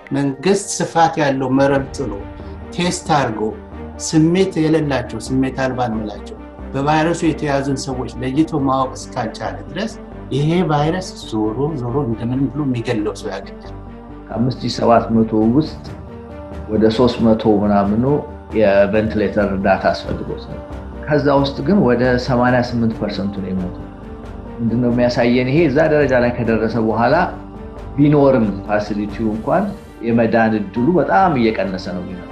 መንግስት ስፋት ያለው መረብ ጥሎ ቴስት አድርጎ ስሜት የሌላቸው ስሜት አልባ እንላቸው በቫይረሱ የተያዙን ሰዎች ለይቶ ማወቅ እስካልቻለ ድረስ ይሄ ቫይረስ ዞሮ ዞሮ እንደምን ብሎ የሚገለው ሰው ያገኛል። ከአምስት ሺህ ሰባት መቶ ውስጥ ወደ ሶስት መቶ ምናምኑ የቬንቲሌተር እርዳታ አስፈልጎት ነው። ከዛ ውስጥ ግን ወደ 88 ፐርሰንቱ ነው የሞቱ። ምንድነው የሚያሳየን? ይሄ እዛ ደረጃ ላይ ከደረሰ በኋላ ቢኖርም ፋሲሊቲው እንኳን የመዳን እድሉ በጣም እየቀነሰ ነው የሚመጣው።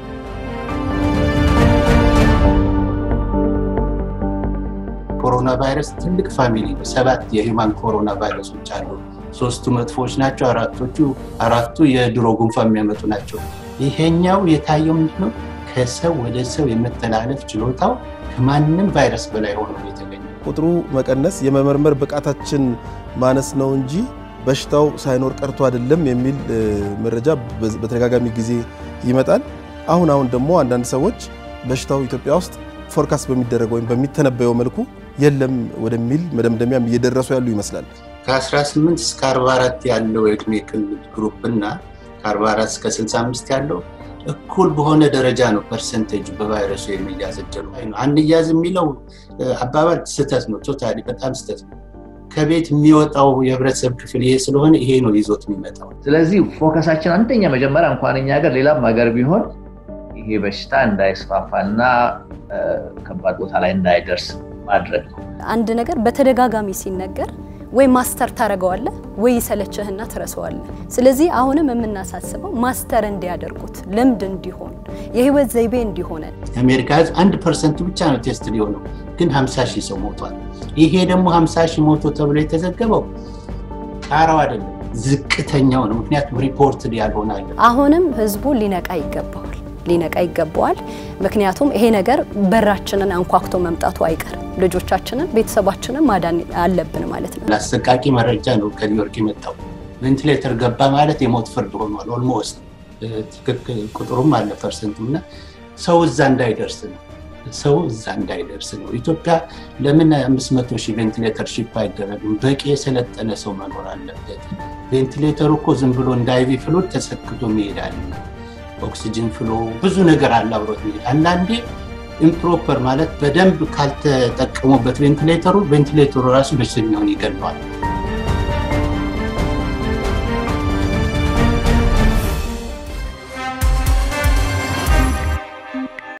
ኮሮና ቫይረስ ትልቅ ፋሚሊ ነው። ሰባት የሂማን ኮሮና ቫይረሶች አሉ። ሶስቱ መጥፎች ናቸው። አራቶቹ አራቱ የድሮ ጉንፋን የሚያመጡ ናቸው። ይሄኛው የታየው ምንድነው? ከሰው ወደ ሰው የመተላለፍ ችሎታው ከማንም ቫይረስ በላይ ሆኖ የተገኘ ቁጥሩ መቀነስ የመመርመር ብቃታችን ማነስ ነው እንጂ በሽታው ሳይኖር ቀርቶ አይደለም የሚል መረጃ በተደጋጋሚ ጊዜ ይመጣል። አሁን አሁን ደግሞ አንዳንድ ሰዎች በሽታው ኢትዮጵያ ውስጥ ፎርካስት በሚደረገው ወይም በሚተነበየው መልኩ የለም ወደሚል መደምደሚያም እየደረሱ ያሉ ይመስላል። ከ18 እስከ 44 ያለው የእድሜ ክልል ግሩፕ እና ከ44 እስከ 65 ያለው እኩል በሆነ ደረጃ ነው ፐርሰንቴጅ በቫይረሱ የሚያዝ እድሉ። አንያዝ የሚለው አባባል ስህተት ነው። ቶታሊ በጣም ስህተት ነው። ከቤት የሚወጣው የህብረተሰብ ክፍል ይሄ ስለሆነ ይሄ ነው ይዞት የሚመጣው። ስለዚህ ፎከሳችን አንደኛ መጀመሪያ እንኳን እኛ ሀገር ሌላም ሀገር ቢሆን ይሄ በሽታ እንዳይስፋፋና ከባድ ቦታ ላይ እንዳይደርስ ማድረግ ነው። አንድ ነገር በተደጋጋሚ ሲነገር ወይ ማስተር ታደርገዋለህ ወይ ይሰለችህና ትረሳዋለህ። ስለዚህ አሁንም የምናሳስበው ማስተር እንዲያደርጉት ልምድ እንዲሆን የህይወት ዘይቤ እንዲሆነን። የአሜሪካ ህዝብ አንድ ፐርሰንቱ ብቻ ነው ቴስት ሊሆነው፣ ግን 50 ሺህ ሰው ሞቷል። ይሄ ደግሞ 50 ሺህ ሞቶ ተብሎ የተዘገበው ጣራው አይደለም ዝቅተኛው ነው። ምክንያቱም ሪፖርት ያልሆነ አለ። አሁንም ህዝቡ ሊነቃ ይገባዋል ሊነቃ ይገባዋል። ምክንያቱም ይሄ ነገር በራችንን አንኳኩቶ መምጣቱ አይቀርም። ልጆቻችንን፣ ቤተሰባችንን ማዳን አለብን ማለት ነው። አሰቃቂ መረጃ ነው ከኒውዮርክ የመጣው። ቬንቲሌተር ገባ ማለት የሞት ፍርድ ሆኗል። ኦልሞስት ትክክል ቁጥሩም አለ ፐርሰንቱ እና ሰው እዛ እንዳይደርስ ነው ሰው እዛ እንዳይደርስ ነው። ኢትዮጵያ ለምን አምስት መቶ ሺህ ቬንቲሌተር ሺፕ አይደረግም? በቂ የሰለጠነ ሰው መኖር አለበት። ቬንቲሌተሩ እኮ ዝም ብሎ እንደ አይቪ ፍሉድ ተሰክቶ ይሄዳል። ኦክሲጅን ፍሎ ብዙ ነገር አለ አብሮት ሚሄድ። አንዳንዴ ኢምፕሮፐር ማለት በደንብ ካልተጠቀሙበት ቬንቲሌተሩ ቬንቲሌተሩ ራሱ በሽተኛውን ይገለዋል።